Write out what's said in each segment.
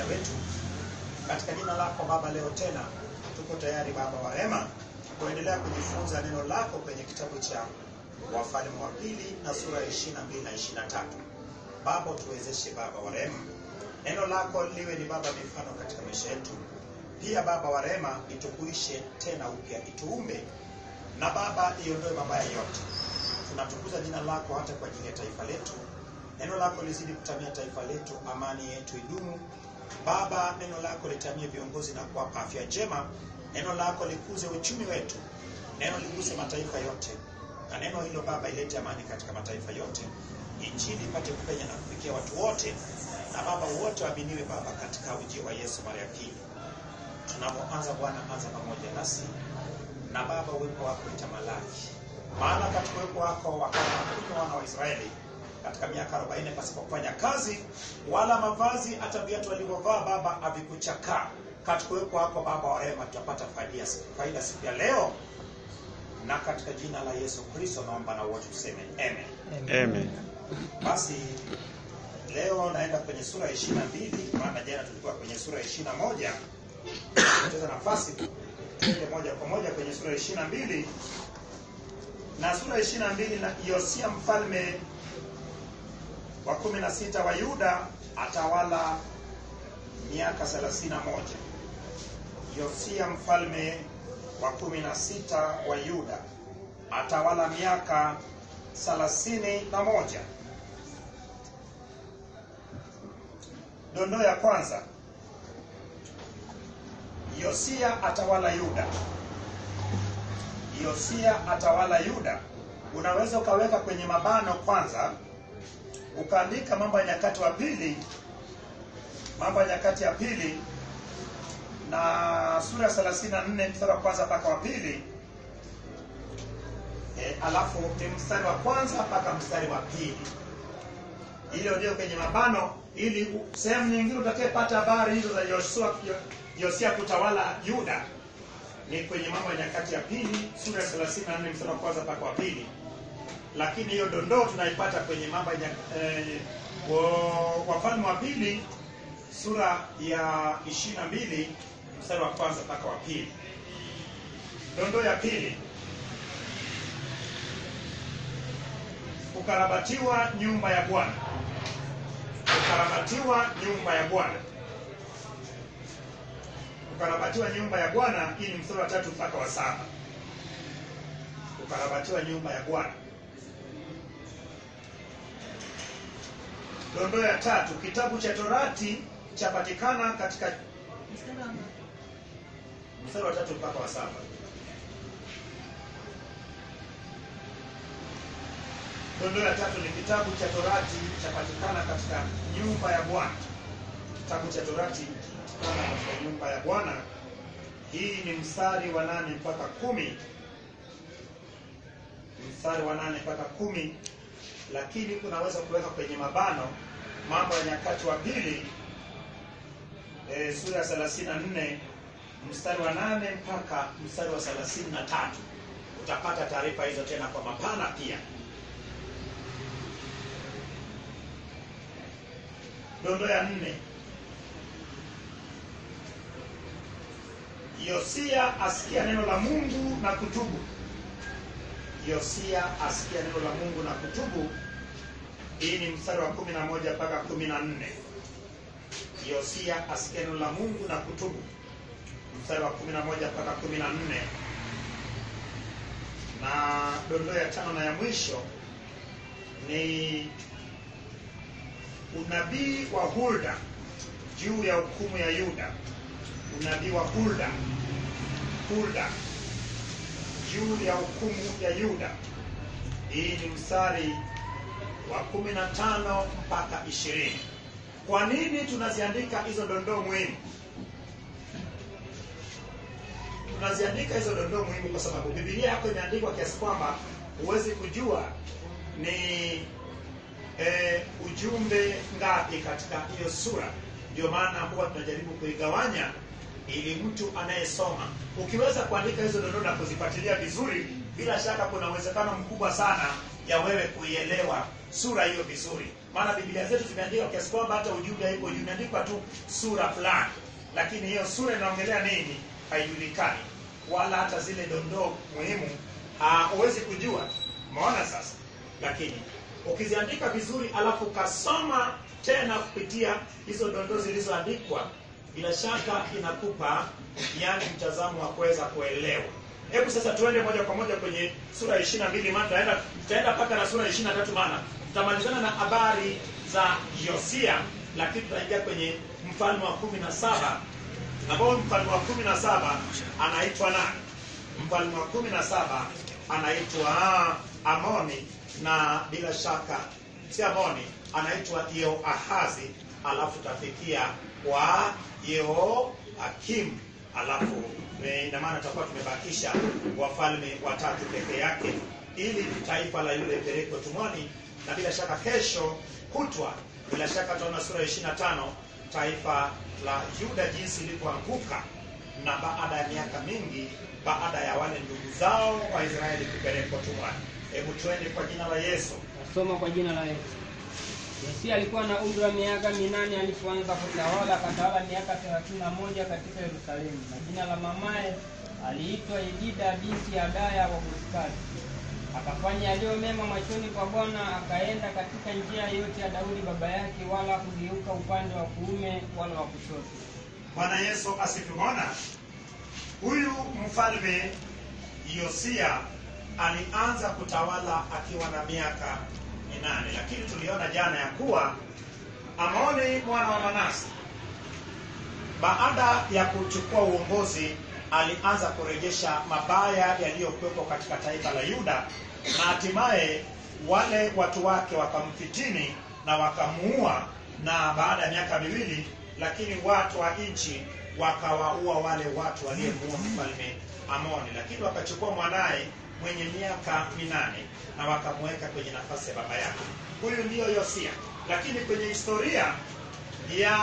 msaada wetu. Katika jina lako Baba, leo tena tuko tayari Baba wa rehema kuendelea kujifunza neno lako kwenye kitabu cha Wafalme wa pili na sura ya 22 na 23. Baba, tuwezeshe Baba wa rehema, neno lako liwe ni Baba mifano katika maisha yetu. Pia Baba wa rehema, itukuishe tena upya, ituumbe na Baba iondoe mabaya yote. Tunatukuza jina lako hata kwa ajili ya taifa letu. Neno lako lizidi kutamia taifa letu, amani yetu idumu. Baba, neno lako litamie viongozi na kuwapa afya njema. Neno lako likuze uchumi wetu, neno liguse mataifa yote, na neno hilo Baba ilete amani katika mataifa yote, injili ipate kupenya na kufikia watu wote, na Baba wote waaminiwe Baba katika ujio wa Yesu mara ya pili. Tunapoanza Bwana, anza pamoja nasi na Baba, uwepo wako itamalaki, maana katika uwepo wako wakawakunywa wana wa Israeli katika miaka 40 pasipo kufanya kazi wala mavazi, hata viatu walivyovaa Baba havikuchakaa. Katika uwepo wako Baba wa rehema tutapata faida, faida siku ya leo, na katika jina la Yesu Kristo naomba na wote tuseme amen. Amen. Basi leo naenda kwenye sura ya 22, maana jana tulikuwa kwenye sura ya 21. Tutapoteza nafasi, tuende moja kwa moja kwenye sura ya 22 na sura ya 22 na Yosia mfalme wa 16 wa Yuda atawala miaka 31. Yosia mfalme wa 16 wa Yuda atawala miaka 31. Dondoo ya kwanza, Yosia atawala Yuda. Yosia atawala Yuda, unaweza ukaweka kwenye mabano kwanza, ukaandika Mambo ya Nyakati wa pili, Mambo ya Nyakati ya pili na sura ya 34 mstari wa kwanza mpaka wa pili. E, alafu ni mstari wa kwanza mpaka mstari wa pili. Hilo ndio kwenye mabano, ili sehemu nyingine utakayepata habari hizo za Yoshua Yosia kutawala Yuda ni kwenye Mambo ya Nyakati ya pili sura ya 34 mstari wa kwanza mpaka wa pili, lakini hiyo dondoo tunaipata kwenye Mambo ya eh, Wafalme wa pili sura ya 22 mstari wa kwanza mpaka wa pili. Dondoo ya pili, kukarabatiwa nyumba ya Bwana. Kukarabatiwa nyumba ya Bwana. Kukarabatiwa nyumba ya Bwana, hii ni mstari wa tatu mpaka wa saba. Kukarabatiwa nyumba ya Bwana. Dondoo ya tatu, kitabu cha Torati chapatikana katika mstari wa tatu mpaka wa saba. Dondoo ya tatu ni kitabu cha Torati chapatikana katika nyumba ya Bwana. Kitabu cha Torati chapatikana katika nyumba ya Bwana. Hii ni mstari wa nane mpaka kumi, mstari wa nane mpaka kumi, lakini unaweza kuweka kwenye mabano Mambo ya Nyakati wa pili e, sura ya 34 mstari wa nane mpaka mstari wa 33. Utapata taarifa hizo tena kwa mapana pia. Dondo ya nne, Yosia asikia neno la Mungu na kutubu. Yosia asikia neno la Mungu na kutubu. Hii ni mstari wa 11 mpaka 14. Yosia asikia neno la Mungu na kutubu, mstari wa 11 mpaka 14. Na dondoo ya tano na ya mwisho ni unabii wa Hulda juu ya hukumu ya Yuda. Unabii wa Hulda, Hulda juu ya hukumu ya Yuda. Hii ni mstari wa 15 mpaka 20. Kwa nini tunaziandika hizo dondoo muhimu? Tunaziandika hizo dondoo muhimu kwa sababu Biblia yako imeandikwa kiasi kwamba huwezi kujua ni e, ujumbe ngapi katika hiyo sura. Ndio maana huwa tunajaribu kuigawanya ili mtu anayesoma, ukiweza kuandika hizo dondoo na kuzifuatilia vizuri, bila shaka kuna uwezekano mkubwa sana ya wewe kuielewa sura hiyo vizuri. maana biblia zetu zimeandikwa kiasi kwamba hata ujumbe haipo imeandikwa tu sura fulani lakini hiyo sura inaongelea nini haijulikani wala hata zile dondoo muhimu ah, huwezi kujua umeona sasa lakini ukiziandika vizuri alafu ukasoma tena kupitia hizo dondoo zilizoandikwa bila shaka inakupa yani mtazamo wa kuweza kuelewa hebu sasa tuende moja kwa moja kwenye sura ya ishiri na mbili maana tutaenda tutaenda mpaka na sura ya ishiri na tatu maana tutamalizana na habari za yosia lakini tutaingia kwenye mfalme wa kumi na saba ambao mfalme wa kumi na saba anaitwa nani mfalme wa kumi na saba anaitwa amoni na bila shaka si amoni anaitwa yehoahazi alafu tafikia kwa yehoakim alafu eh, ina maana tutakuwa tumebakisha wafalme watatu peke yake ili taifa la yule pelekwe tumwani na bila shaka kesho kutwa bila shaka tutaona sura ya 25 taifa la yuda jinsi ilivyoanguka na baada ya miaka mingi baada ya wale ndugu zao waisraeli kupelekwa tumwani hebu tuende kwa jina la yesu Nasoma kwa jina la Yesu. Yosia alikuwa na umri wa miaka minane alipoanza kutawala, akatawala miaka thelathini na moja katika Yerusalemu. Na jina la mamaye aliitwa Yedida binti ya Adaya wa Bozkati. Akafanya yaliyo mema machoni kwa Bwana, akaenda katika njia yote ya Daudi baba yake, wala kugeuka upande wa kuume wala wa kushoto. bwana yesu asifiwe huyu mfalme yosia alianza kutawala akiwa na miaka minane lakini tuliona jana ya kuwa amoni mwana wa manase baada ya kuchukua uongozi alianza kurejesha mabaya yaliyokuwepo katika taifa la yuda na hatimaye wale watu wake wakamfitini na wakamuua na baada ya miaka miwili lakini watu wa nchi wakawaua wale watu waliyemuua mfalme amoni lakini wakachukua mwanaye mwenye miaka minane na wakamweka kwenye nafasi ya baba yake huyu ndiyo yosia lakini kwenye historia ya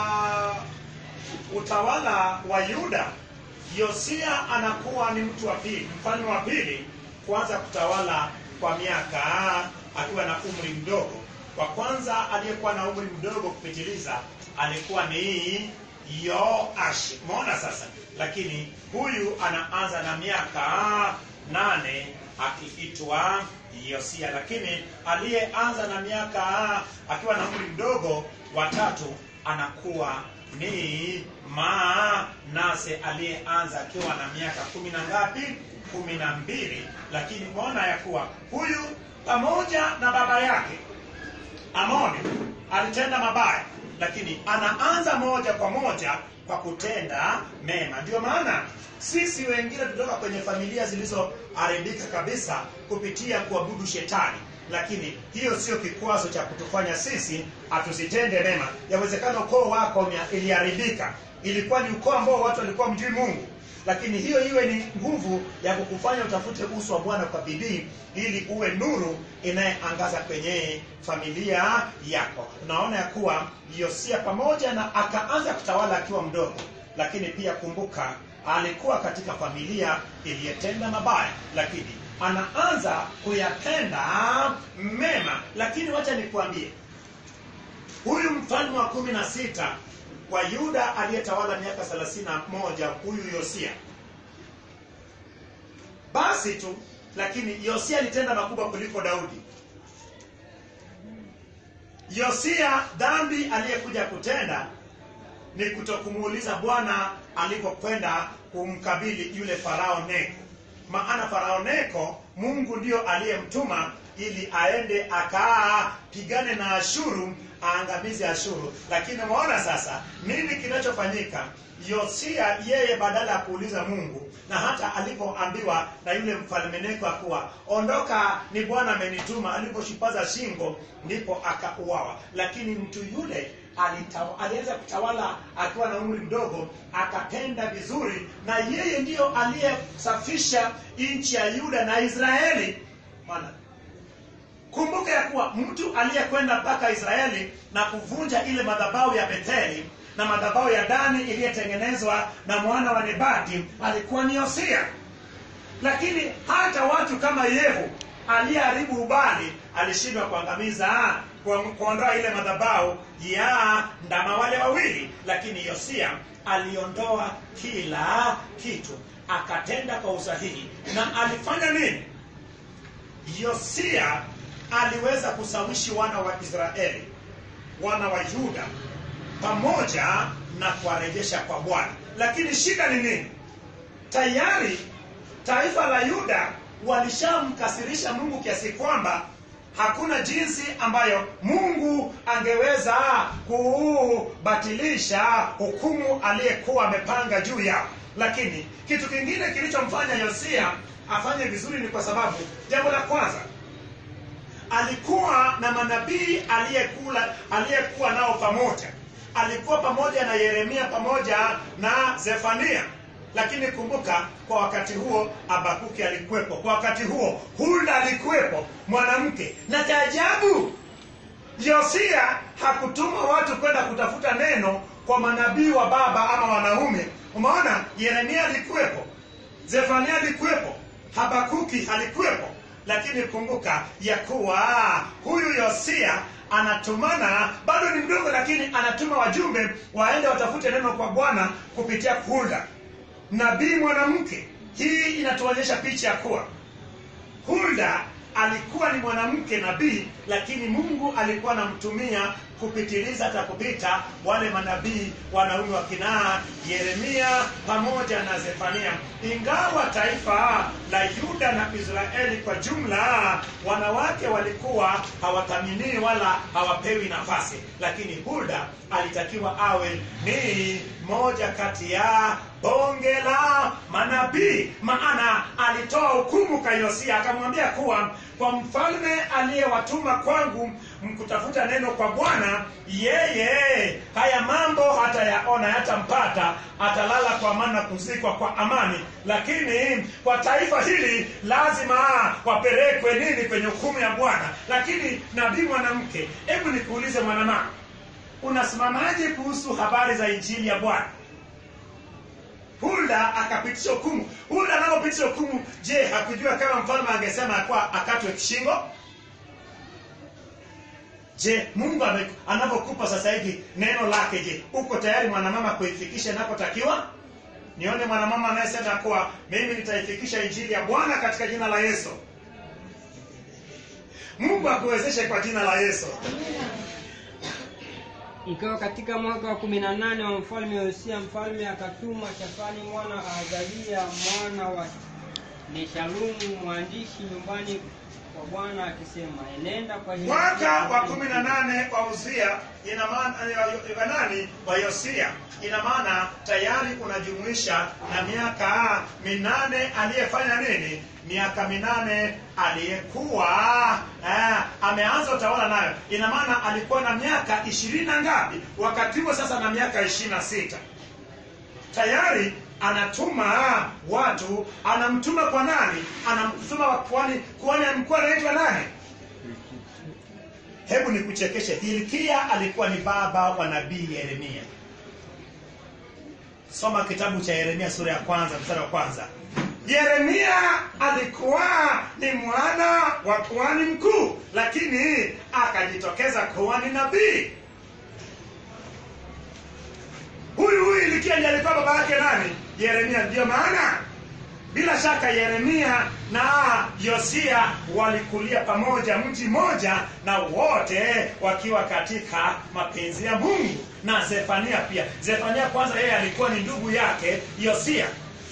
utawala wa yuda yosia anakuwa ni mtu wa pili mfalme wa pili kuanza kutawala kwa miaka akiwa na umri mdogo wa kwanza aliyekuwa na umri mdogo kupitiliza alikuwa ni yoashi umeona sasa lakini huyu anaanza na miaka nane akiitwa yosia lakini aliyeanza na miaka akiwa na umri mdogo watatu anakuwa ni manase aliyeanza akiwa na miaka kumi na ngapi kumi na mbili lakini umeona ya kuwa huyu pamoja na baba yake amoni alitenda mabaya lakini anaanza moja kwa moja kwa kutenda mema ndio maana sisi wengine tutoka kwenye familia zilizoharibika kabisa kupitia kuabudu shetani lakini hiyo sio kikwazo cha kutufanya sisi hatusitende mema yawezekana ukoo wako umea- iliharibika ilikuwa ni ukoo ambao watu walikuwa mjui mungu lakini hiyo iwe ni nguvu ya kukufanya utafute uso wa bwana kwa bidii ili uwe nuru inayeangaza kwenye familia yako unaona ya kuwa yosia pamoja na akaanza kutawala akiwa mdogo lakini pia kumbuka alikuwa katika familia iliyetenda mabaya lakini anaanza kuyatenda mema lakini wacha nikuambie huyu mfalme wa kumi na sita wa yuda aliyetawala miaka thelathini na moja huyu yosia basi tu lakini yosia alitenda makubwa kuliko daudi yosia dhambi aliyekuja kutenda ni kutokumuuliza bwana alipokwenda kumkabili yule farao neko maana farao neko mungu ndio aliyemtuma ili aende akapigane na ashuru aangamize ashuru lakini umeona sasa nini kinachofanyika yosia yeye badala ya kuuliza mungu na hata alipoambiwa na yule mfalme neko kuwa ondoka ni bwana amenituma aliposhipaza shingo ndipo akauawa lakini mtu yule alitawa- aliweza kutawala akiwa na umri mdogo akatenda vizuri na yeye ndiyo aliyesafisha nchi ya yuda na israeli maana kumbuka ya kuwa mtu aliyekwenda mpaka israeli na kuvunja ile madhabahu ya betheli na madhabahu ya dani iliyotengenezwa na mwana wa nebati alikuwa ni yosia lakini hata watu kama yehu aliyeharibu ubali alishindwa kuangamiza kwa- kuondoa ile madhabahu ya ndama wale wawili lakini yosia aliondoa kila kitu akatenda kwa usahihi na alifanya nini yosia aliweza kusawishi wana wa israeli wana wa yuda pamoja na kuwarejesha kwa bwana lakini shida ni nini tayari taifa la yuda walishamkasirisha mungu kiasi kwamba hakuna jinsi ambayo mungu angeweza kubatilisha hukumu aliyekuwa amepanga juu yao lakini kitu kingine kilichomfanya yosia afanye vizuri ni kwa sababu jambo la kwanza alikuwa na manabii aliyekula aliyekuwa nao pamoja alikuwa pamoja na yeremia pamoja na zefania lakini kumbuka kwa wakati huo abakuki alikuwepo kwa wakati huo hulda alikuwepo mwanamke na cha ajabu yosia hakutuma watu kwenda kutafuta neno kwa manabii wa baba ama wanaume umeona yeremia alikuwepo zefania alikuwepo habakuki alikuwepo lakini kumbuka ya kuwa huyu yosia anatumana bado ni mdogo lakini anatuma wajumbe waende watafute neno kwa bwana kupitia hulda nabii mwanamke hii inatuonyesha picha ya kuwa hulda alikuwa ni mwanamke nabii lakini mungu alikuwa anamtumia kupitiliza hata kupita wale manabii wanaume wa kinaa yeremia pamoja na zefania ingawa taifa la yuda na israeli kwa jumla wanawake walikuwa hawathaminiwi wala hawapewi nafasi lakini hulda alitakiwa awe ni moja kati ya bonge la manabii maana alitoa hukumu kwa yosia akamwambia kuwa kwa mfalme aliyewatuma kwangu mkutafuta neno kwa bwana yeye haya mambo hatayaona hatampata atalala kwa amani na kuzikwa kwa amani lakini kwa taifa hili lazima wapelekwe nini kwenye hukumu ya bwana lakini nabii mwanamke hebu nikuulize mwanamama unasimamaje kuhusu habari za injili ya bwana hulda akapitisha hukumu hulda anapopitisha hukumu je hakujua kama mfalme angesema kuwa akatwe kishingo je mungu ame- anapokupa sasa hivi neno lake je uko tayari mwanamama kuifikisha inapotakiwa nione mwanamama anayesema kuwa mimi nitaifikisha injili ya bwana katika jina la yesu mungu akuwezeshe kwa jina la yesu ikawa katika mwaka wa kumi na nane wa mfalme yosia mfalme akatuma shafani mwana wa azalia mwana wa neshalumu mwandishi nyumbani kwa bwana akisema enenda kwa Hezekia mwaka wa mfalme kumi na nane wa uzia ina maana wa nani wa yosia ina maana tayari unajumuisha na miaka minane aliyefanya nini miaka minane aliyekuwa eh, ameanza utawala nayo ina maana alikuwa na miaka ishirini na ngapi wakati huo sasa na miaka ishirini na sita tayari anatuma watu anamtuma kwa nani anamtuma kwa kwani kwani mkuu anaitwa nani hebu nikuchekeshe hilkia alikuwa ni baba wa nabii yeremia soma kitabu cha yeremia sura ya kwanza mstari wa kwanza yeremia alikuwa ni mwana wa kuhani mkuu lakini akajitokeza kuwa ni nabii huyu huyu ilikia ndiye alikuwa baba yake nani yeremia ndiyo maana bila shaka yeremia na yosia walikulia pamoja mji mmoja na wote wakiwa katika mapenzi ya mungu na zefania pia zefania kwanza yeye alikuwa ni ndugu yake yosia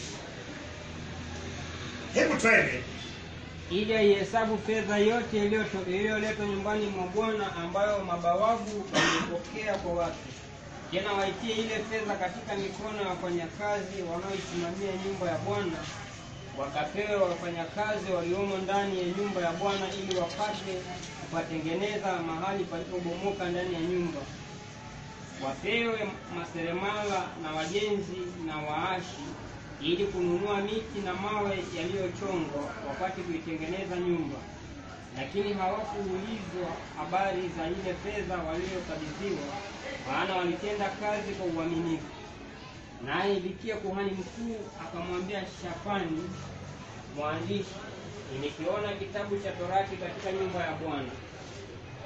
hebu twende ili aihesabu fedha yote iliyoto- iliyoletwa nyumbani mwa bwana ambayo mabawabu walipokea kwa watu tena waitie ile fedha katika mikono ya wafanyakazi wanaoisimamia nyumba ya bwana wakapewe wafanyakazi waliomo ndani ya nyumba ya bwana ili wapate kupatengeneza mahali palipobomoka ndani ya nyumba wapewe maseremala na wajenzi na waashi ili kununua miti na mawe yaliyochongwa wapate kuitengeneza nyumba lakini hawakuulizwa habari za ile fedha waliyokabidhiwa maana walitenda kazi kwa uaminifu naye ilikia kuhani mkuu akamwambia shafani mwandishi nimekiona kitabu cha torati katika nyumba ya bwana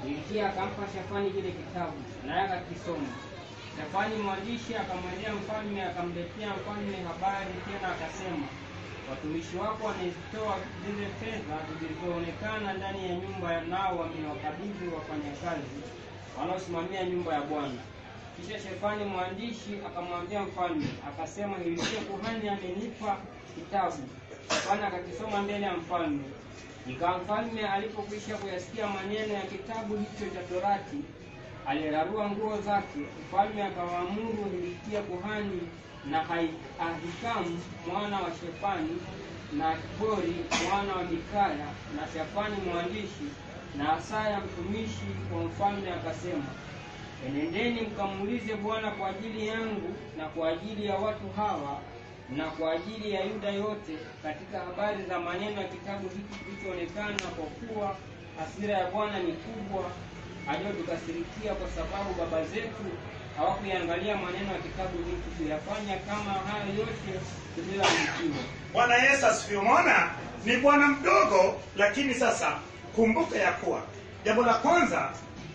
Hilkia akampa Shafani kile kitabu, naye akakisoma. Shafani mwandishi akamwendea mfalme, akamletea mfalme habari tena, akasema, watumishi wako wamezitoa zile fedha zilizoonekana ndani ya nyumba, nao wamewakabidhi wafanyakazi wanaosimamia nyumba ya Bwana. Kisha Shefani mwandishi akamwambia mfalme, akasema, Hilkia kuhani amenipa kitabu. Shafani akakisoma mbele ya mfalme. Ikawa mfalme alipokwisha kuyasikia maneno ya kitabu hicho cha Torati, alirarua nguo zake. Mfalme akawaamuru Hilkia kuhani na Hai- Ahikamu mwana wa Shefani na Akbori mwana wa Mikaya na Shafani mwandishi na Asaya mtumishi wa mfalme, akasema Enendeni mkamuulize Bwana kwa ajili yangu na kwa ajili ya watu hawa na kwa ajili ya Yuda yote katika habari za maneno ya kitabu hiki kilichoonekana, kwa kuwa hasira ya Bwana ni kubwa aliyotukasirikia, kwa sababu baba zetu hawakuiangalia maneno ya kitabu hiki kuyafanya kama hayo yote tuliyoandikiwa. Bwana Yesu asifiwe. Umeona, ni bwana mdogo, lakini sasa kumbuka ya kuwa jambo la kwanza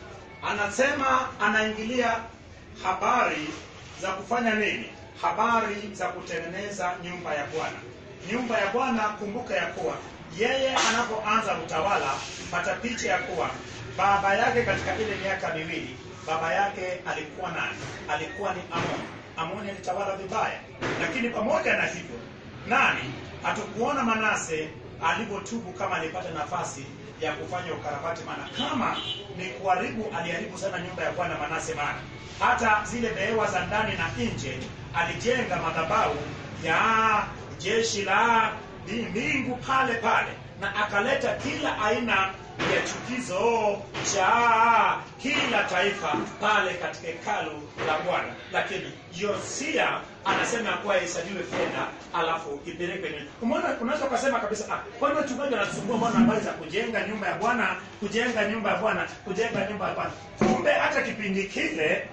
anasema anaingilia habari za kufanya nini? Habari za kutengeneza nyumba ya Bwana. Nyumba ya Bwana, kumbuka ya kuwa yeye anapoanza utawala, pata picha ya kuwa baba yake katika ile miaka miwili, baba yake alikuwa nani? Alikuwa ni Amoni. Amoni alitawala vibaya, lakini pamoja na hivyo nani hatukuona Manase alivyotubu kama alipata nafasi ya kufanya ukarabati, maana kama ni kuharibu, aliharibu sana nyumba ya Bwana Manase, maana hata zile behewa za ndani na nje alijenga madhabahu ya jeshi la mbingu pale pale, na akaleta kila aina ya chukizo cha kila taifa pale katika hekalu la Bwana. Lakini Yosia anasema ya kuwa ihesabiwe fedha alafu ipelekwe nini. Umeona, unaweza ukasema kabisa ah, kwani wachungaji wanasumbua mbona habari za kujenga nyumba ya Bwana, kujenga nyumba ya Bwana, kujenga nyumba ya Bwana. Kumbe hata kipindi kile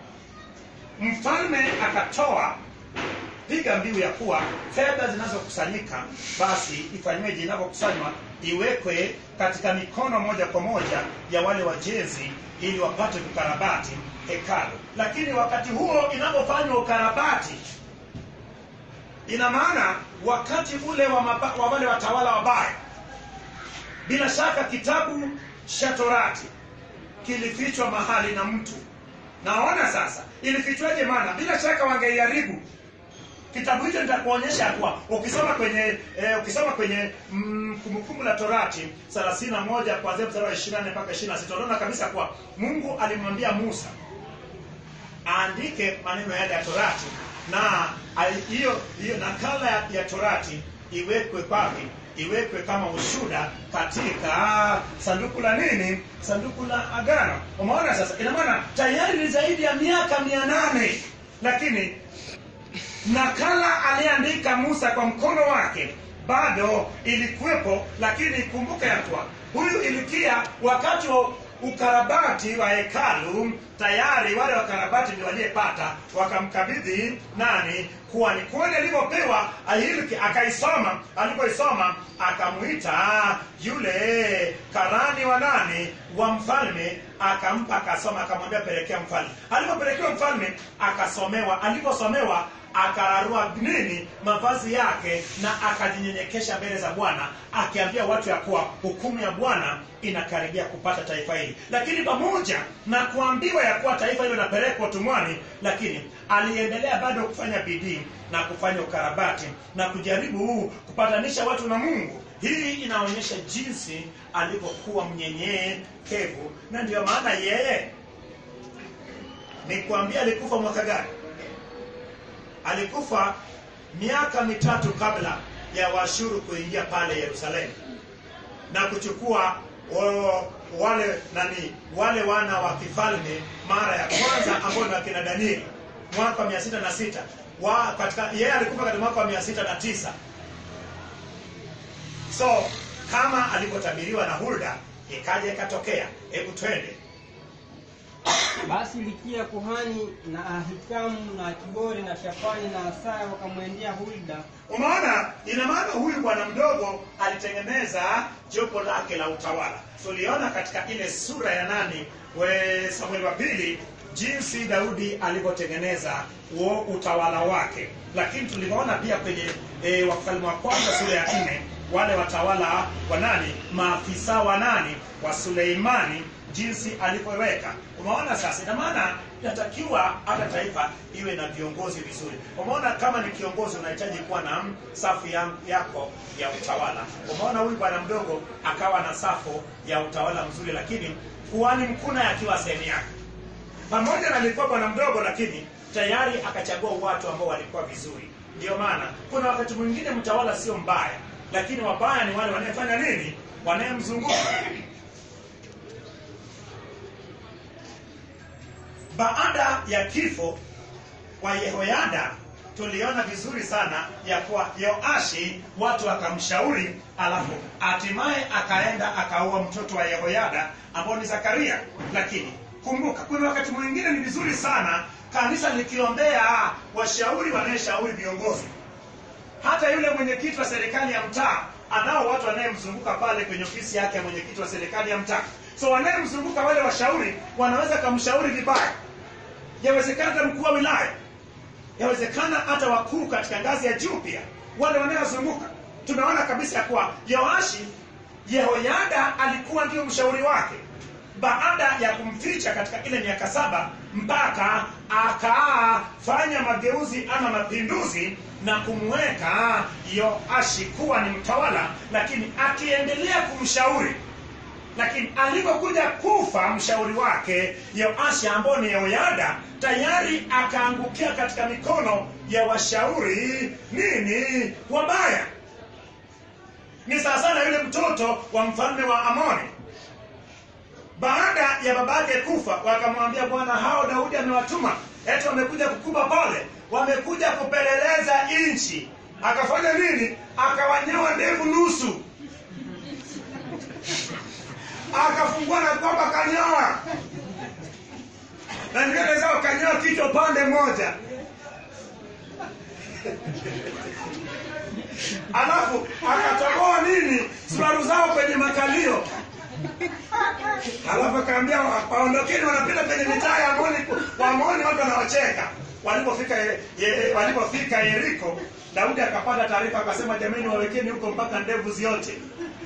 mfalme akatoa piga mbiu ya kuwa fedha zinazokusanyika basi ifanyweje, inavyokusanywa iwekwe katika mikono moja kwa moja ya wale wajenzi, ili wapate kukarabati hekalu. Lakini wakati huo inapofanywa ukarabati, ina maana wakati ule wa, maba, wa wale watawala wabaya, bila shaka kitabu cha Torati kilifichwa mahali na mtu. Naona sasa ilifichwaje? Maana bila shaka wangeiharibu kitabu hicho nitakuonyesha kuwa ukisoma kwenye eh, ukisoma kwenye mm, kumbukumbu la Torati 31 kuanzia mstari wa 24 mpaka 26 unaona kabisa kuwa Mungu alimwambia Musa aandike maneno yale ya Torati na ali- hiyo hiyo nakala ya, ya Torati iwekwe kwake iwekwe kama ushuda katika sanduku la nini sanduku la agano umeona sasa ina maana tayari ni zaidi ya miaka mia nane lakini nakala aliyeandika Musa kwa mkono wake bado ilikuwepo, lakini kumbuka ya kuwa huyu Ilikia wakati wa ukarabati wa hekalu tayari wale wakarabati ndio waliyepata wakamkabidhi nani kuhani. Kuhani alivyopewa Ahilki akaisoma, alipoisoma akamwita yule karani wa nani wa mfalme, akampa akasoma, akamwambia pelekea mfalme. Alipopelekewa mfalme akasomewa, aliposomewa akararua nini mavazi yake na akajinyenyekesha mbele za Bwana akiambia watu ya kuwa hukumu ya Bwana inakaribia kupata taifa hili. Lakini pamoja na kuambiwa ya kuwa taifa hilo linapelekwa utumwani, lakini aliendelea bado kufanya bidii na kufanya ukarabati na kujaribu kupatanisha watu na Mungu. Hii inaonyesha jinsi alivyokuwa mnyenyekevu, na ndio maana yeye ni kuambia alikufa mwaka gani? alikufa miaka mitatu kabla ya Washuru kuingia pale Yerusalemu na kuchukua o, wale nani wale wana wa kifalme mara ya kwanza ambao ni wakina Danieli mwaka wa mia sita na sita wa katika yeye alikufa katika mwaka wa mia sita na tisa so kama alivyotabiriwa na Hulda ikaja ikatokea. Hebu twende basi likia kuhani na ahikamu na akibori na shafani na asaya wakamwendea hulda umeona ina maana huyu bwana mdogo alitengeneza jopo lake la utawala tuliona katika ile sura ya nane we samueli wa pili jinsi daudi alivyotengeneza huo utawala wake lakini tuliona pia kwenye e, wafalme wa kwanza sura ya nne wale watawala wa nani maafisa wa nani wa suleimani jinsi alivyoweka umeona sasa ina maana inatakiwa hata taifa iwe na viongozi vizuri umeona kama ni kiongozi unahitaji kuwa na safu ya, yako ya utawala umeona huyu bwana mdogo akawa na safu ya utawala mzuri lakini kuhani mkuu naye akiwa sehemu yake pamoja na alikuwa bwana mdogo lakini tayari akachagua watu ambao walikuwa vizuri ndio maana kuna wakati mwingine mtawala sio mbaya lakini wabaya ni wale wanayefanya nini wanayemzunguka baada ya kifo kwa yehoyada tuliona vizuri sana ya kuwa yoashi watu wakamshauri alafu hatimaye akaenda akaua mtoto wa yehoyada ambao ni zakaria lakini kumbuka kuna wakati mwingine ni vizuri sana kanisa likiombea washauri wanayeshauri viongozi hata yule mwenyekiti wa serikali ya mtaa anao watu wanayemzunguka pale kwenye ofisi yake ya mwenyekiti wa serikali ya mtaa so wanayemzunguka wale washauri wanaweza kamshauri vibaya yawezekana hata mkuu wa wilaya yawezekana hata wakuu katika ngazi ya juu pia wale wanayozunguka tunaona kabisa ya kuwa yoashi yehoyada alikuwa ndio mshauri wake baada ya kumficha katika ile miaka saba mpaka akafanya mageuzi ama mapinduzi na kumweka yoashi kuwa ni mtawala lakini akiendelea kumshauri lakini alipokuja kufa mshauri wake yoashi ambao ni yehoyada tayari akaangukia katika mikono ya washauri nini wabaya ni sawasawa na yule mtoto wa mfalme wa amoni baada ya babake kufa wakamwambia bwana hao daudi amewatuma eti wamekuja kukuba pole wamekuja kupeleleza nchi akafanya nini akawanyoa ndevu nusu akafungua na kwamba kanyoa na nywele zao kanyoa kichwa pande moja alafu akatoboa nini subaru zao kwenye makalio alafu akaambia waondokeni wanapita kwenye mitaa ya Amoni waamoni watu wanawacheka walipofika ye- ye- walipofika yeriko daudi akapata taarifa akasema jamani wawekeni huko mpaka ndevu ziote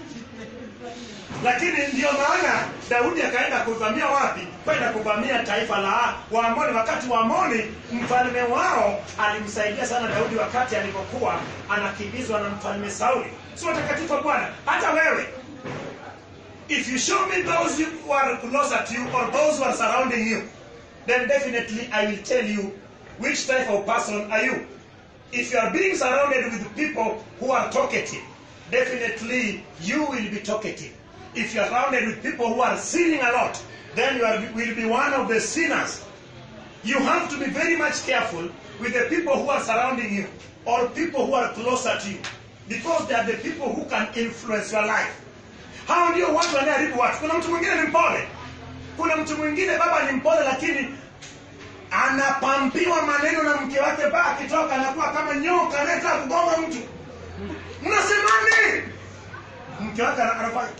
lakini ndiyo maana daudi akaenda kuvamia wapi kwenda kuvamia taifa la waamoni wakati waamoni mfalme wao alimsaidia sana daudi wakati alipokuwa anakimbizwa na mfalme sauli si watakatifu wa bwana hata wewe if you show me those who are closer to you or those who are surrounding you then definitely i will tell you which type of person are you if you are being surrounded with people who are talkative definitely you will be talkative if you are surrounded with people who are sinning a lot then you are, will be one of the sinners you have to be very much careful with the people who are surrounding you or people who are closer to you because they are the people who can influence your life hao ndio watu wanayeharibu watu kuna mtu mwingine ni mpole kuna mtu mwingine baba ni mpole lakini anapampiwa maneno na mke wake mpaka akitoka anakuwa kama nyoka anayetaka kugonga mtu mnasemani mke wake ana- anafanya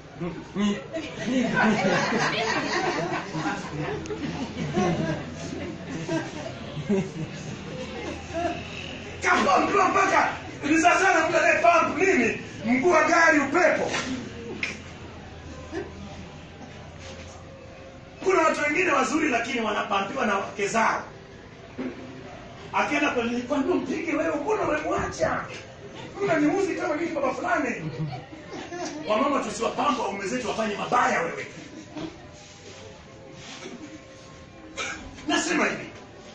kapampiwa mpaka ni sasa na mtu anayepampu nini mguu wa gari upepo kuna watu wengine wazuri lakini wanapampiwa na wake zao akienda kwenye kwambia mpige wewe mbona umemwacha unaniuzi kama mimi baba fulani wamama tusiwapamba waume zetu wafanye mabaya wewe nasema hivi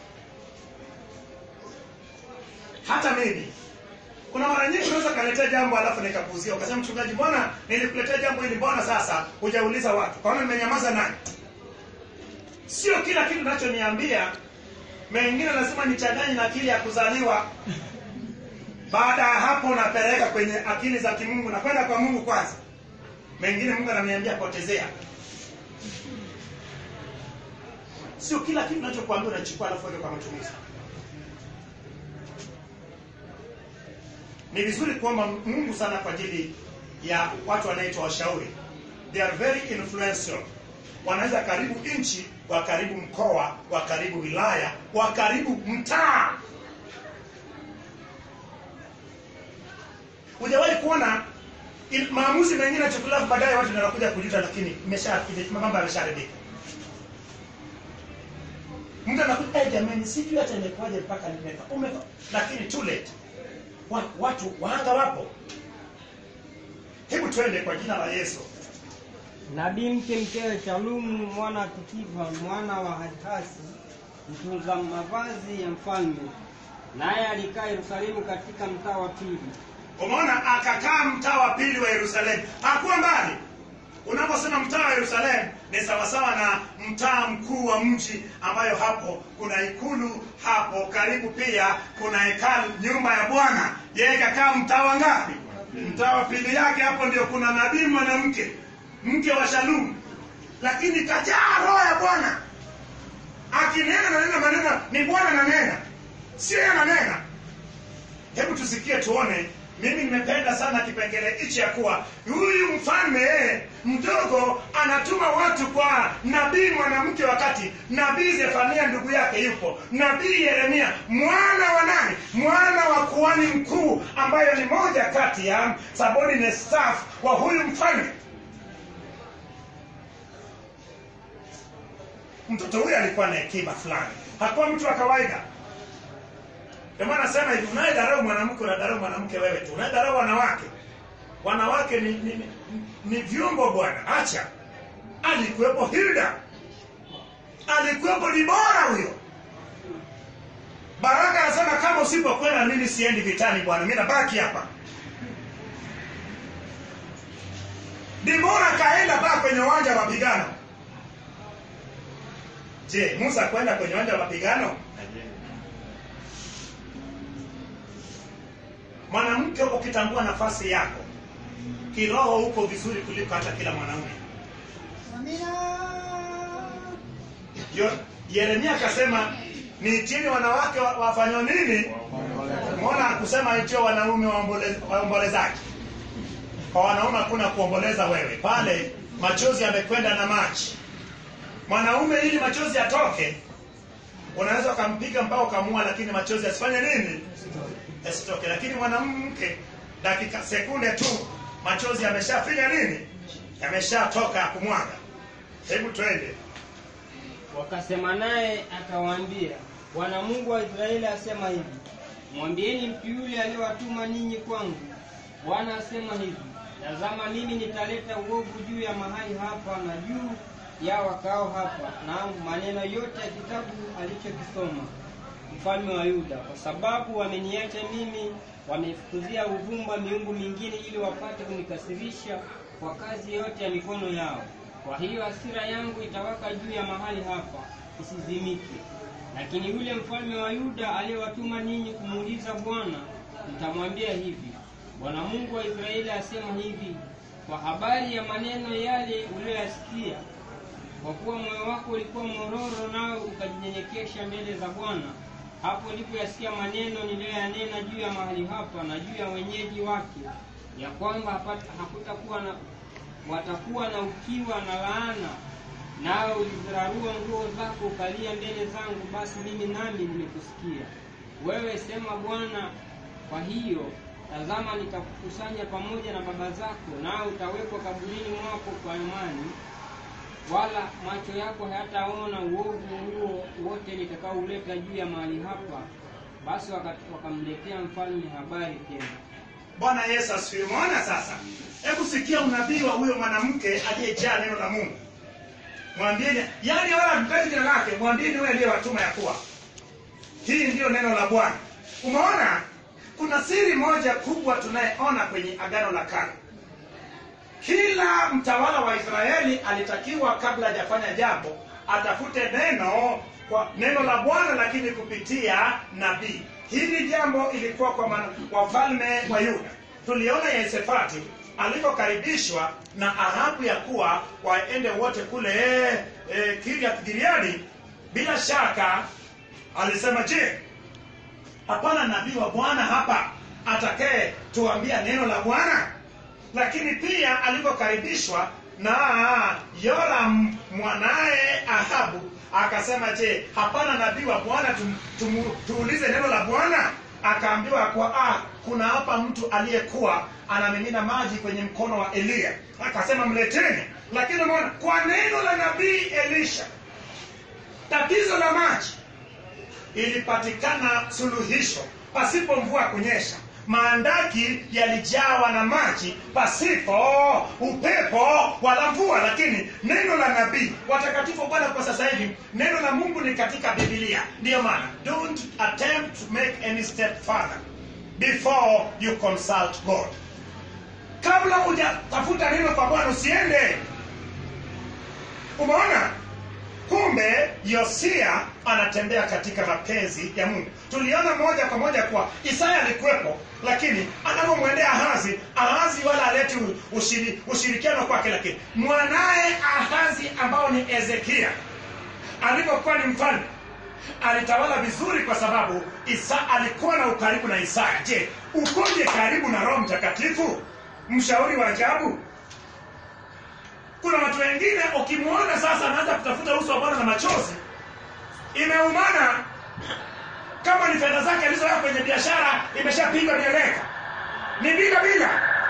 hata mimi kuna mara nyingi unaweza kaletea jambo alafu nikapuuzia ukasema mchungaji mbona nilikuletea jambo hili mbona sasa hujauliza watu kwaona nimenyamaza nani sio kila kitu nachoniambia mengine lazima nichanganye na akili ya kuzaliwa baada ya hapo napeleka kwenye akili za kimungu nakwenda kwa mungu kwanza mengine mungu ananiambia potezea sio kila kitu unachokuambia unachukua alafu weke kwa matumizi ni vizuri kuomba mungu sana kwa ajili ya watu wanaitwa washauri they are very influential wanaweza karibu nchi wakaribu mkoa wakaribu wilaya wakaribu mtaa hujawahi kuona il- maamuzi mengine yachukuliwa baadaye watu ndio wanakuja kujuta lakini imesha mambo yameshaharibika mtu anakuja hey, jamani sijui hata imekuwaje mpaka nimeka umeka lakini too late Wa- watu wahanga wapo hebu twende kwa jina la yesu Nabii mke mkewe Shalumu mwana wa Tikiva mwana wa Harihasi mtunza mavazi ya mfalme, naye alikaa Yerusalemu katika mtaa wa pili. umeona akakaa mtaa wa pili wa yerusalemu hakuwa mbali unaposema mtaa wa yerusalemu ni sawasawa na mtaa mkuu wa mji ambayo hapo kuna ikulu hapo karibu pia kuna hekalu nyumba ya bwana yeye kakaa mtaa wa ngapi mtaa wa pili yake hapo ndio kuna nabii mwanamke mke wa shalumu lakini kajaa roho ya bwana akinena nanena maneno ni bwana nanena sio yeye ananena hebu tusikie tuone mimi nimependa sana kipengele hichi ya kuwa huyu mfalme yeye mdogo anatuma watu kwa nabii mwanamke wakati nabii zefania ndugu yake yupo nabii yeremia mwana wa nani mwana wa kuhani mkuu ambayo ni moja kati ya subordinate staff wa huyu mfalme mtoto huyu alikuwa na hekima fulani hakuwa mtu wa kawaida ndio maana nasema hivi unayedharau mwanamke unadharau mwanamke wewe tu unayedharau wanawake wanawake ni, ni, ni, ni vyombo bwana acha alikuwepo hilda alikuwepo dibora huyo baraka anasema kama usipokwenda mimi siendi vitani bwana mi nabaki hapa dibora kaenda paa kwenye uwanja wa mapigano je musa kwenda kwenye uwanja wa mapigano mwanamke ukitambua nafasi yako kiroho uko vizuri kuliko hata kila mwanaume Yo- yeremia akasema niitini wanawake wa- wafanywa nini mona akusema itio wanaume waombole- waombolezaji kwa wanaume hakuna kuomboleza wewe pale machozi yamekwenda na maji mwanaume ili machozi yatoke unaweza ukampiga mpaka ukamua lakini machozi yasifanye nini yasitoke lakini mwanamke dakika sekunde tu machozi yameshafanya nini yameshatoka ya kumwaga hebu twende Wakasema naye akawaambia, Bwana Mungu wa Israeli asema hivi, mwambieni mtu yule aliyowatuma ninyi kwangu, Bwana asema hivi, tazama mimi nitaleta uovu juu ya mahali hapa na juu ya wakao hapa, na maneno yote ya kitabu alichokisoma mfalme wa Yuda, kwa sababu wameniacha mimi, wamefukuzia uvumba miungu mingine, ili wapate kunikasirisha kwa kazi yote ya mikono yao. Kwa hiyo hasira yangu itawaka juu ya mahali hapa, isizimike. Lakini yule mfalme wa Yuda aliyewatuma ninyi kumuuliza Bwana, nitamwambia hivi, Bwana Mungu wa Israeli asema hivi, kwa habari ya maneno yale uliyoyasikia, kwa kuwa moyo wako ulikuwa mororo, nawe ukajinyenyekesha mbele za Bwana, hapo ulipoyasikia maneno niliyoyanena juu ya mahali hapa na juu ya wenyeji wake, ya kwamba hapata- hakutakuwa na watakuwa na ukiwa na laana, nawe ulizirarua nguo zako ukalia mbele zangu, basi mimi nami nimekusikia. Wewe sema Bwana, kwa hiyo tazama, nitakukusanya pamoja na baba zako, nawe utawekwa kaburini mwako kwa amani, wala macho yako hayataona uovu huo wote nitakaouleta juu ya mahali hapa. Basi waka- wakamletea mfalme habari tena. bwana yesu asifiwe umeona sasa hebu sikia unabii wa huyo mwanamke aliyejaa neno la mungu mwambieni yani wala mtaji jina lake mwambieni huyo aliyewatuma ya kuwa hii ndiyo neno la bwana umeona kuna siri moja kubwa tunayeona kwenye agano la kale kila mtawala wa israeli alitakiwa kabla hajafanya jambo atafute neno kwa neno la bwana lakini kupitia nabii hili jambo ilikuwa kwa man- wafalme wa yuda tuliona yesefati alivyokaribishwa na ahabu ya kuwa waende wote kule e, kiriath giliadi bila shaka alisema je hapana nabii wa bwana hapa atakaye tuambia neno la bwana lakini pia alivyokaribishwa na yoram mwanaye ahabu akasema je hapana nabii wa bwana tum, tum, tuulize neno la bwana akaambiwa kwa ah, kuna hapa mtu aliyekuwa anamimina maji kwenye mkono wa eliya akasema mleteni lakini umeona kwa neno la nabii elisha tatizo la maji ilipatikana suluhisho pasipo mvua kunyesha maandaki yalijawa na maji pasipo upepo wala mvua lakini neno la nabii watakatifu bwana kwa sasa hivi neno la mungu ni katika bibilia ndiyo maana don't attempt to make any step further before you consult god kabla hujatafuta neno kwa bwana usiende umeona kumbe yosia anatembea katika mapenzi ya mungu tuliona moja kwa moja kuwa isaya alikuwepo lakini anapomwendea ahazi ahazi wala aleti ushiri, ushirikiano kwake lakini mwanaye ahazi ambao ni ezekia alipokuwa ni mfalme alitawala vizuri kwa sababu isa alikuwa na ukaribu na isaya je ukoje karibu na roho mtakatifu mshauri wa ajabu kuna watu wengine ukimwona sasa anaanza kutafuta uso wa bwana na machozi imeumana kama ni fedha zake alizoweka kwenye biashara imeshapigwa mieleka ni bila bila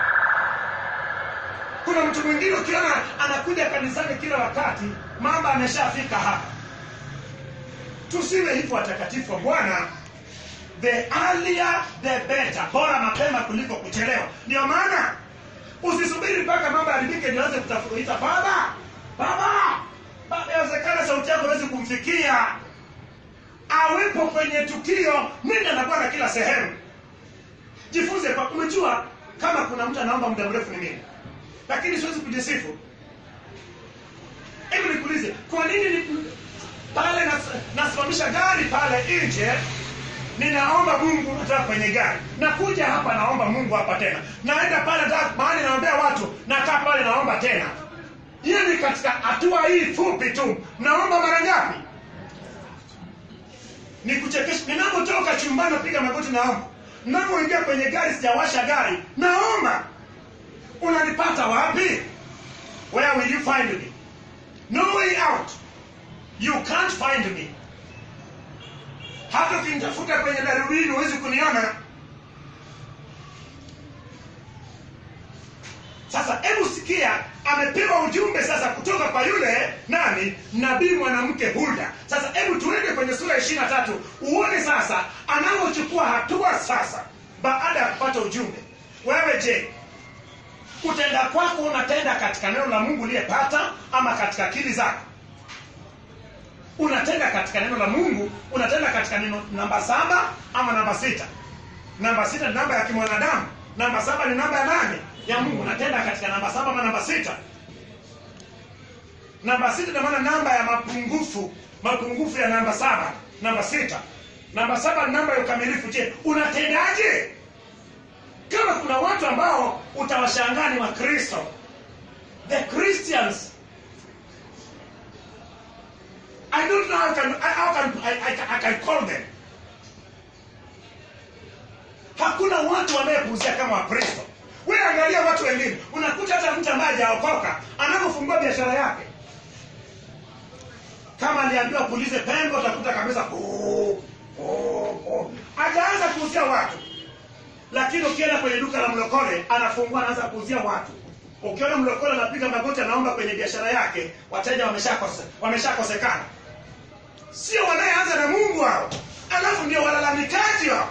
kuna mtu mwingine ukiona anakuja kanisani kila wakati mambo ameshafika hapa tusiwe hivyo watakatifu wa bwana the earlier the better bora mapema kuliko kuchelewa ndio maana usisubiri mpaka mambo yaharibike ndio anze kutafuta baba baba baba yawezekana sauti yako hawezi kumfikia awepo kwenye tukio nenda na bwana kila sehemu jifunze kwa umejua kama kuna mtu anaomba muda mrefu ni mimi lakini siwezi kujisifu hebu nikuulize kwa nini ni, pale nas- nasimamisha gari pale nje ninaomba mungu natoka kwenye gari nakuja hapa naomba mungu hapa tena naenda pale nataka mahali naombea watu nakaa pale naomba tena hiyo ni katika hatua hii fupi tu naomba mara ngapi ni kuchekesha ninapotoka chumbani napiga magoti naomba ninapoingia kwenye gari sijawasha gari naomba unanipata wapi where will you find me no way out you can't find me hata ukinitafuta kwenye darubini huwezi kuniona sasa hebu sikia amepewa ujumbe sasa kutoka kwa yule nani nabii mwanamke hulda sasa hebu tuende kwenye sura ishiri na tatu uone sasa anavyochukua hatua sasa baada ya kupata ujumbe wewe je kutenda kwako unatenda katika neno la mungu uliyepata ama katika akili zako unatenda katika neno la mungu unatenda katika neno namba saba ama namba sita namba sita ni namba ya kimwanadamu namba saba ni namba ya nane ya mungu unatenda katika namba saba ama namba sita namba sita namaana namba ya mapungufu mapungufu ya namba saba namba sita namba saba ni namba ya ukamilifu je unatendaje kama kuna watu ambao utawashangaa ni wakristo the christians I don't know how can, how can I, I, I can call them. Hakuna watu wanayepuuzia kama Wakristo. Wewe angalia watu wengine, unakuta hata mtu ambaye hajaokoka anapofungua biashara yake, kama aliambiwa pulize pembe, utakuta kabisa "Oh, oh, oh." hajaanza kuuzia watu, lakini ukienda kwenye duka la mlokole anafungua, anaanza kuuzia watu. Ukiona mlokole anapiga magoti, anaomba kwenye biashara yake, wateja wameshakose- wameshakosekana sio wanayeanza na mungu hao alafu ndio walalamikaji hao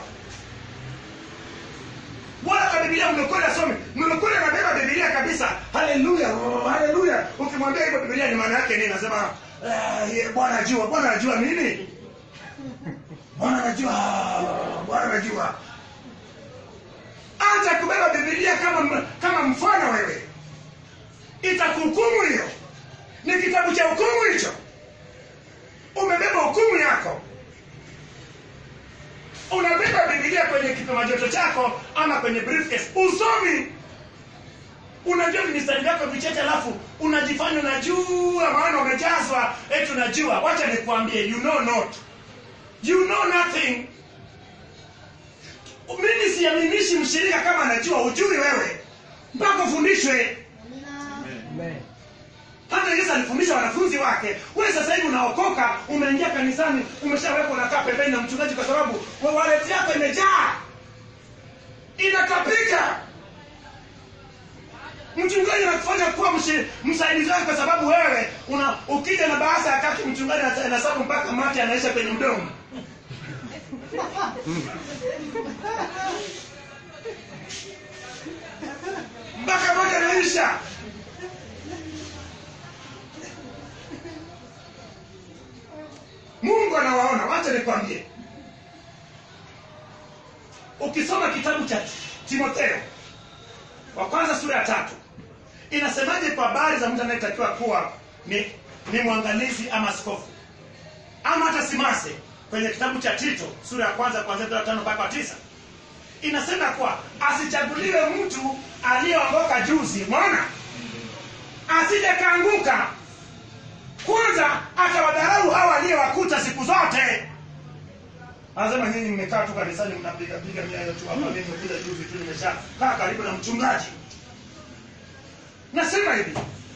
wala kwa bibilia mlokole asome mlokole anabeba bibilia kabisa haleluya oh, haleluya ukimwambia hivyo bibilia ni maana yake nini nasema "Eh, bwana ajua bwana ajua nini bwana anajua bwana anajua acha kubeba bibilia kama kama mfano wewe itakuhukumu hiyo ni kitabu cha hukumu hicho umebeba hukumu yako unabeba bibilia kwenye kipima joto chako ama kwenye briefcase usomi unajua mistari yako vichache alafu unajifanya unajua maana umejazwa eti unajua wacha nikwambie you know not you know nothing mimi siaminishi mshirika kama anajua ujui wewe mpaka ufundishwe Amen. hata yesu alifundisha wanafunzi wake wewe sasa hivi unaokoka umeingia kanisani umeshawekwa unakaa pembeni na mchungaji kwa sababu wa- waleti yako imejaa inatapika mchungaji anakufanya kuwa mshi- msaidizi wake kwa sababu wewe una ukija na bahasa ya kaki mchungaji anasa- anahesabu mpaka mate anaisha kwenye mdomo mpaka mate anaisha mungu anawaona wacha nikwambie ukisoma kitabu cha timotheo wa kwanza sura ya tatu inasemaje kwa habari za mtu anayetakiwa kuwa ni, ni mwangalizi ama askofu ama hata simase kwenye kitabu cha tito sura ya kwanza kuanzia mstari wa tano mpaka wa tisa inasema kuwa asichaguliwe mtu aliyeongoka juzi mwana asije kaanguka kwanza atawadharau hawa aliyewakuta siku zote anasema nyinyi mmekaa tu kanisani mnapiga piga miayo tu hapa mimi nimekuja juzi tu nimesha kaa karibu na mchungaji nasema hivi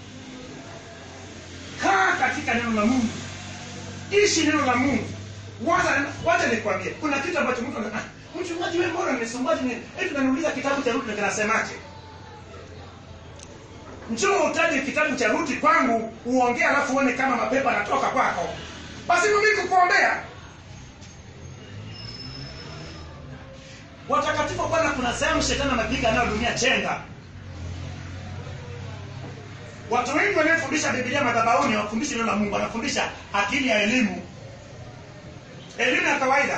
kaa katika neno la mungu ishi neno la mungu wacha wacha nikwambie kuna kitu ambacho mtu ana- ah, mchungaji wewe mbona nimesumbaji ni eti unaniuliza kitabu cha Rudi kinasemaje njoo utaje kitabu cha Rudi kwangu uongee alafu uone kama mapepo yanatoka kwako basi mimi kukuombea watakatifu wa bwana kuna sehemu shetani anapiga nayo dunia chenga watu wengi wanaofundisha bibilia madhabahuni hawafundishi neno la mungu wanafundisha akili ya elimu elimu ya kawaida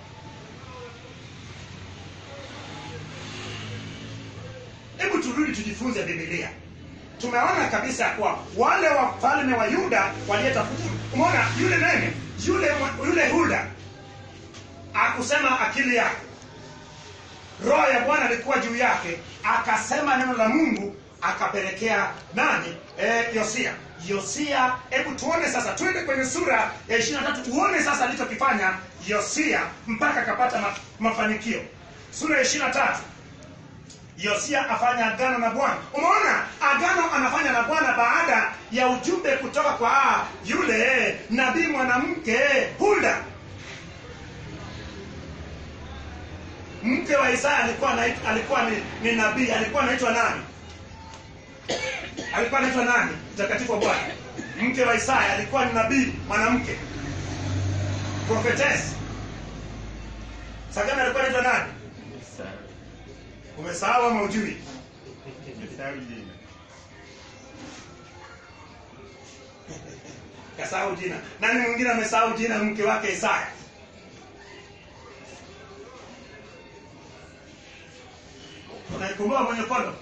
hebu turudi tujifunze bibilia tumeona kabisa kuwa wale wafalme wa yuda waliyetafuta umeona yule nene yule yule hulda akusema akili yake roho ya bwana alikuwa juu yake akasema neno la mungu akapelekea nani e, yosia yosia hebu tuone sasa twende kwenye sura ya ishiri na tatu tuone sasa alichokifanya yosia mpaka akapata ma, mafanikio sura ya ishiri na tatu yosia afanya agano na bwana umeona agano anafanya na bwana baada ya ujumbe kutoka kwa ah, yule nabii mwanamke hulda mke wa Isaya alikuwa anait- alikuwa ni, ni nabii alikuwa anaitwa nani alikuwa anaitwa nani mtakatifu wa bwana mke wa Isaya alikuwa ni nabii mwanamke prophetess sagani alikuwa anaitwa nani umesahau ama ujui kasahau jina nani mwingine amesahau jina la mke wake Isaya unaikumbuka mwenye kono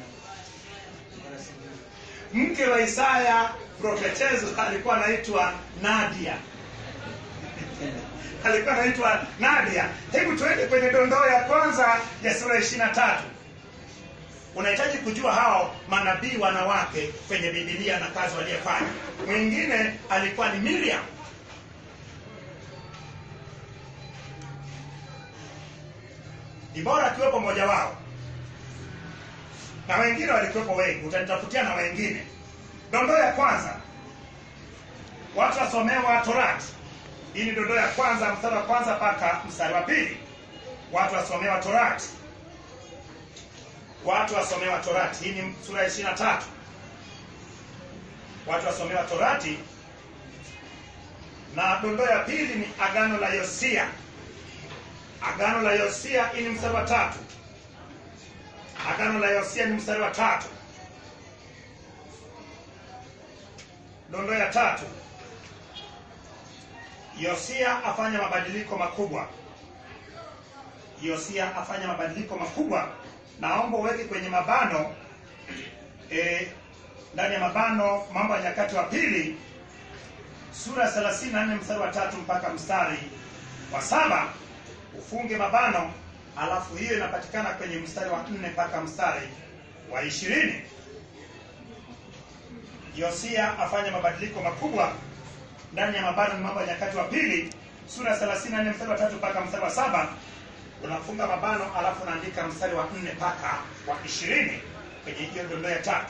mke wa Isaya profetezo alikuwa anaitwa Nadia alikuwa anaitwa Nadia. Hebu tuende kwenye dondoo ya kwanza ya sura ishirini na tatu. Unahitaji kujua hao manabii wanawake kwenye Biblia na kazi waliyefanya. Mwingine alikuwa ni Miriam. Ni bora akiwepo mmoja wao, na wengine walikuwepo wengi. Utanitafutia na wengine. Dondoo ya kwanza, watu wasomewa Torati. Hii ni dondoo ya kwanza, mstari wa kwanza mpaka mstari wa pili. Watu wasomewa Torati, watu wasomewa Torati. Hii ni sura ya ishirini na tatu. Watu wasomewa Torati, na dondoo ya pili ni agano la Yosia. Agano la Yosia, hii ni mstari wa tatu. Agano la Yosia ni mstari wa tatu. Dondoo ya tatu, Yosia afanya mabadiliko makubwa. Yosia afanya mabadiliko makubwa. Naomba uweke kwenye mabano eh, ndani ya mabano Mambo ya Nyakati wa Pili sura ya 34 mstari wa tatu mpaka mstari wa saba ufunge mabano, alafu hiyo inapatikana kwenye mstari wa nne mpaka mstari wa ishirini yosia afanya mabadiliko makubwa ndani ya mabano ni mambo ya nyakati wa pili sura ya 34 mstari wa tatu mpaka mstari wa saba unafunga mabano alafu unaandika mstari wa nne mpaka wa ishirini kwenye hiyo dondoo ya tatu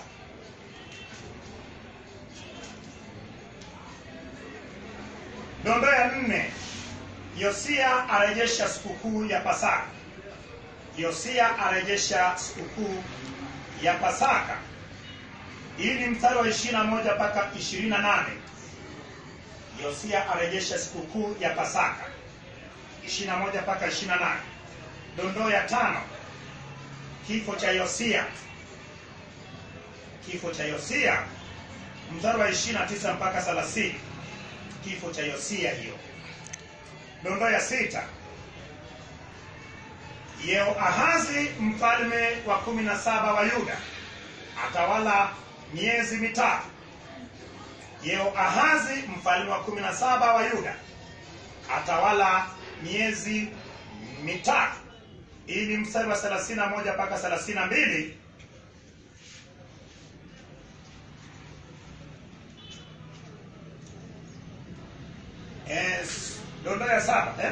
dondoo ya nne yosia arejesha sikukuu ya pasaka yosia arejesha sikukuu ya pasaka hii ni mstari wa ishirina moja mpaka ishirini na nane yosia arejesha sikukuu ya pasaka ishirina moja mpaka ishirina nane dondoo ya tano kifo cha yosia kifo cha yosia mstari wa ishirina tisa mpaka thelathini kifo cha yosia hiyo dondoo ya sita yehoahazi mfalme wa kumi na saba wa yuda atawala miezi mitatu yehoahazi mfalme wa kumi na saba wa yuda atawala miezi mitatu hii ni mstari wa thelathini na moja mpaka thelathini na mbili Yes, dondoo ya saba eh?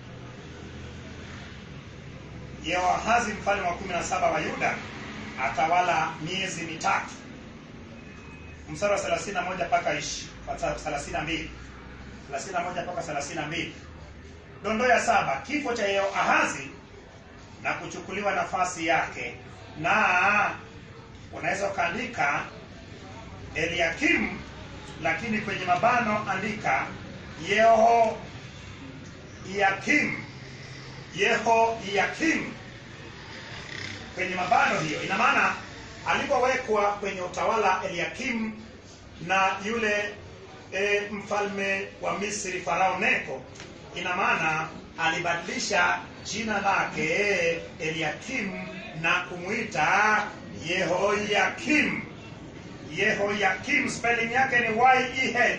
yehoahazi mfalme wa kumi na saba wa yuda atawala miezi mitatu mstari wa thelathini na moja mpaka thelathini na mbili thelathini na moja mpaka thelathini na mbili dondoo ya saba kifo cha yehoahazi na kuchukuliwa nafasi yake na unaweza ukaandika eliakim lakini kwenye mabano andika yeho yakim yeho yakim kwenye mabano hiyo ina maana alipowekwa kwenye utawala eliakim na yule e, mfalme wa misri farao neko ina maana alibadilisha jina lake eliakim na kumwita yehoyakim yehoyakim spelling yake ni y-e-h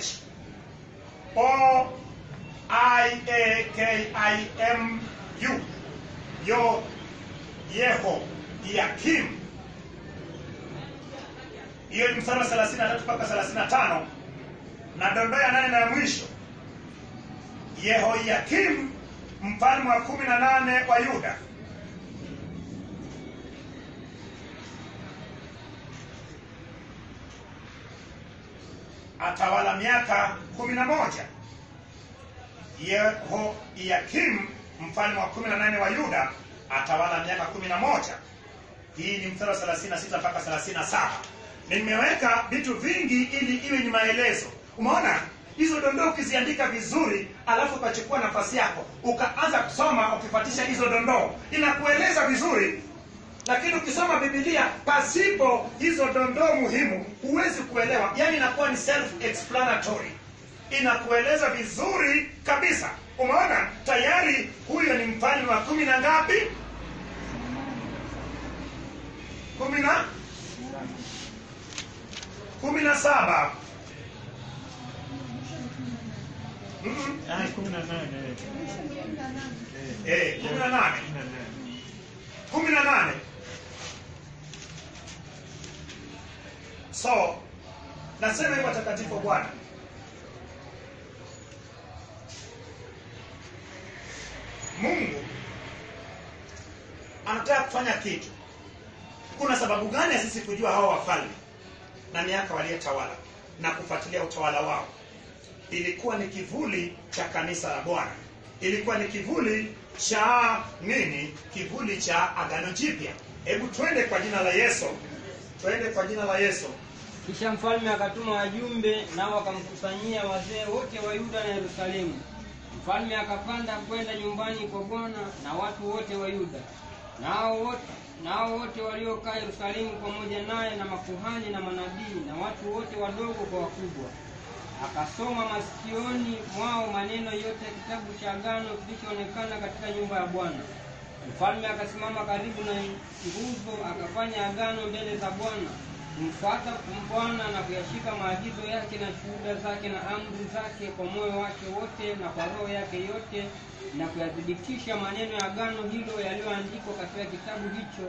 o i-a-k-i-m-u yo yeho yakim hiyo ni mstari wa 33 mpaka 35 na dondoo ya nane na ya mwisho yehoyakim mfalme wa kumi na nane wa yuda atawala miaka kumi na moja yehoyakim mfalme wa kumi na nane wa yuda atawala miaka kumi na moja hii ni mstari wa 36 mpaka 37 nimeweka vitu vingi ili iwe ni maelezo umeona hizo dondoo ukiziandika vizuri alafu ukachukua nafasi yako ukaanza kusoma ukifuatisha hizo dondoo inakueleza vizuri lakini ukisoma bibilia pasipo hizo dondoo muhimu huwezi kuelewa yaani inakuwa ni self explanatory inakueleza vizuri kabisa umeona tayari huyo ni mfalme wa kumi na ngapi kumi na kumi na saba Mm-mm. Ah, kumi na nane. Eh, kumi na nane Kumi na nane. kumi na nane so nasema hivyo watakatifu wa bwana mungu anataka kufanya kitu kuna sababu gani ya sisi kujua hawa wafalme na miaka waliyetawala na kufuatilia utawala wao ilikuwa ni kivuli cha kanisa la bwana ilikuwa ni kivuli cha nini kivuli cha agano jipya hebu twende kwa jina la yesu twende kwa jina la yesu kisha mfalme akatuma wajumbe nao wakamkusanyia wazee wote wa yuda na yerusalemu mfalme akapanda kwenda nyumbani kwa bwana na watu wote wa yuda nao wote nao wote waliokaa yerusalemu pamoja naye na makuhani na manabii na watu wote wadogo kwa wakubwa akasoma masikioni mwao maneno yote ya kitabu cha agano kilichoonekana katika nyumba ya bwana mfalme akasimama karibu na nguzo akafanya agano mbele za bwana kumfuata bwana na kuyashika maagizo yake na shuhuda zake na amri zake kwa moyo wake wote na kwa roho yake yote na kuyathibitisha maneno ya agano hilo yaliyoandikwa katika kitabu hicho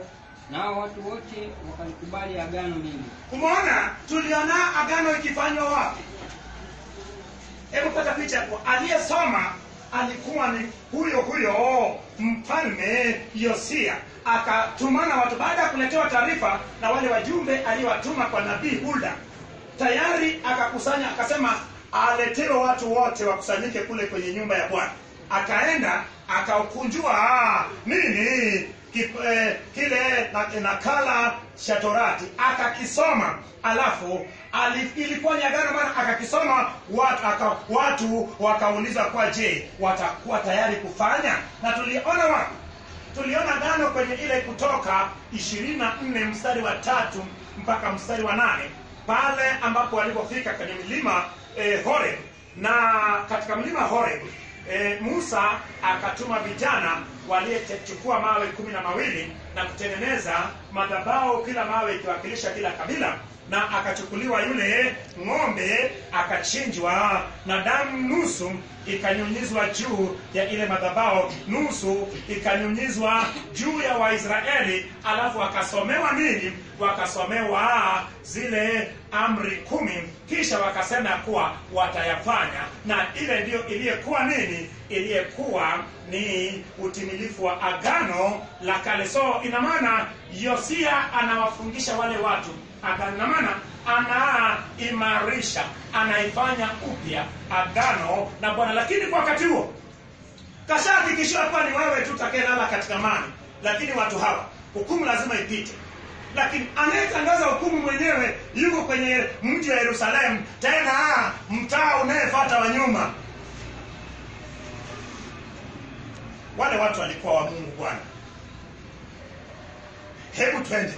nao watu wote wakalikubali agano lile umeona tuliona agano ikifanywa wapi hebu pata picha hapo aliyesoma alikuwa ni huyo huyo mfalme yosia akatumana watu baada ya kuletewa taarifa na wale wajumbe aliyowatuma kwa nabii hulda tayari akakusanya akasema aletewe watu wote wakusanyike kule kwenye nyumba ya bwana akaenda akaukunjua ah, nini ki, eh, kile na- nakala cha torati akakisoma alafu ali, ilikuwa ni agano maana akakisoma watu, aka, watu wakauliza kwa je watakuwa tayari kufanya na tuliona wapi tuliona agano kwenye ile kutoka ishirini na nne mstari wa tatu mpaka mstari wa nane pale ambapo walipofika kwenye milima eh, horeb na katika mlima horeb eh, musa akatuma vijana waliyechukua mawe kumi na mawili na kutengeneza madhabao kila mawe ikiwakilisha kila kabila na akachukuliwa yule ng'ombe akachinjwa na damu nusu ikanyunyizwa juu ya ile madhabao nusu ikanyunyizwa juu ya waisraeli alafu wakasomewa nini wakasomewa zile amri kumi kisha wakasema ya kuwa watayafanya na ile ndiyo iliyekuwa nini iliyekuwa ni utimilifu wa agano la kale so ina maana yosia anawafungisha wale watu Aga- ina maana anaimarisha anaifanya upya agano na bwana lakini kwa wakati huo kashahakikishiwa hapa ni wewe tu takelala katika mani lakini watu hawa hukumu lazima ipite lakini anayetangaza hukumu mwenyewe yuko kwenye mji wa yerusalemu tena mtaa unayefata wa nyuma wale watu walikuwa wa mungu bwana hebu twende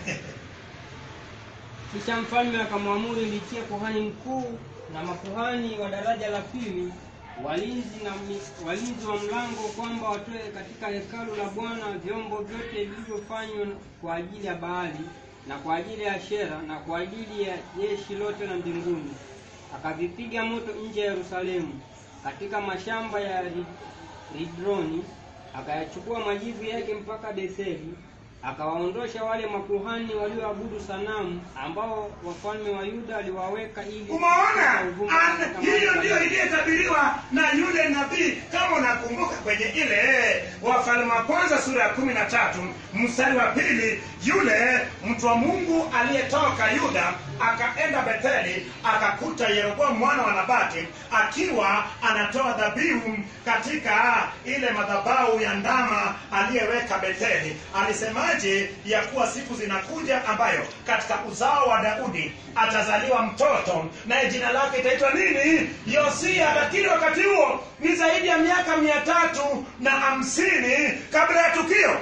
kisha mfalme akamwamuru ilitie kuhani mkuu na makuhani wa daraja la pili walinzi na mi- walinzi wa mlango kwamba watoe katika hekalu la bwana vyombo vyote vilivyofanywa kwa ajili ya baali na kwa ajili ya shera na kwa ajili ya jeshi lote la mbinguni akavipiga moto nje ya yerusalemu katika mashamba ya Ri- ridroni akayachukua majivu yake mpaka betheli akawaondosha wale makuhani walioabudu sanamu ambao wafalme wa yuda aliwaweka ili umeona kutoka uvumba An- katika hiyo mahali ndiyo pa- iliyetabiriwa na yule nabii kama unakumbuka kwenye ile wafalme wa kwanza sura ya kumi na tatu mstari wa pili yule mtu wa mungu aliyetoka yuda akaenda betheli akakuta yeroboamu mwana wa nabati akiwa anatoa dhabihu katika ile madhabahu ya ndama aliyeweka betheli alisemaje ya kuwa siku zinakuja ambayo katika uzao wa daudi atazaliwa mtoto naye jina lake itaitwa nini yosia lakini wakati huo ni zaidi ya miaka mia tatu na hamsini kabla ya tukio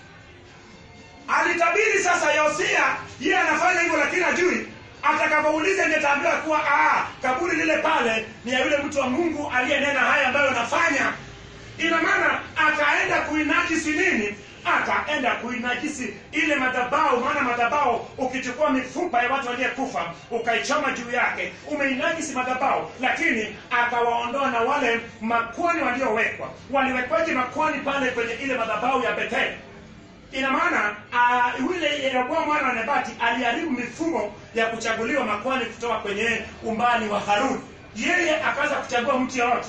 alitabiri sasa yosia yeye anafanya hivyo lakini ajui atakapouliza ndiye ataambiwa kuwa ah, kaburi lile pale ni ya yule mtu wa mungu aliyenena haya ambayo anafanya ina maana akaenda kuinajisi nini akaenda kuinajisi ile madhabau maana madhabau ukichukua mifupa ya watu waliyekufa ukaichoma juu yake umeinajisi madhabau lakini akawaondoa na wale makwani waliowekwa waliwekwaje makwani pale kwenye ile madhabau ya betheli ina maana uh, yule yeroboamu mwana wa nebati aliharibu mifumo ya kuchaguliwa makwani kutoka kwenye umbali wa haruni yeye akaanza kuchagua mtu yoyote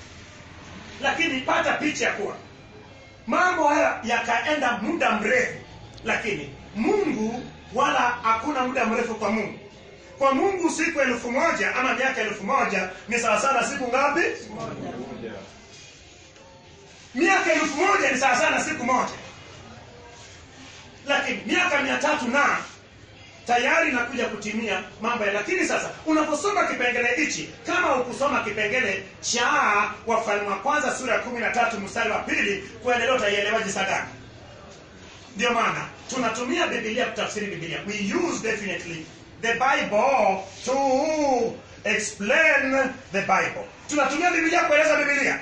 lakini pata picha ya kuwa mambo haya yakaenda muda mrefu lakini mungu wala hakuna muda mrefu kwa mungu kwa mungu siku elfu moja ama miaka elfu moja ni sawasawa na siku ngapi miaka elfu moja ni sawasawa na siku moja lakini miaka mia tatu na tayari inakuja kutimia mambo ya lakini sasa unaposoma kipengele hichi kama ukusoma kipengele cha wafalme wa kwanza sura ya kumi na tatu mstari wa pili kuendelea utaielewaji sadaka ndio maana tunatumia bibilia kutafsiri bibilia we use definitely the bible to explain the bible tunatumia bibilia kueleza bibilia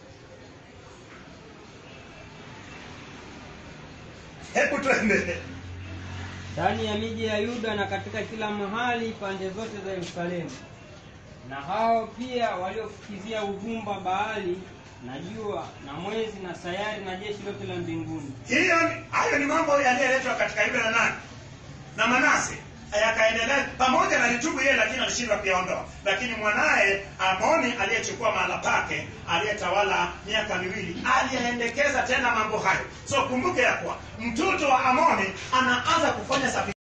hebu tuende ndani ya miji ya yuda na katika kila mahali pande zote za yerusalemu na hao pia waliofukizia uvumba baali na jua na mwezi na sayari na jeshi lote la mbinguni hiyo ni- hayo ni mambo yaliyoletwa katika yule na nani na manase yakaendelea pamoja na litubu yeye lakini alishindwa kuyaondoa lakini mwanaye amoni aliyechukua mahala pake aliyetawala miaka miwili aliyaendekeza tena mambo hayo so kumbuke ya kuwa mtoto wa amoni anaanza kufanya safi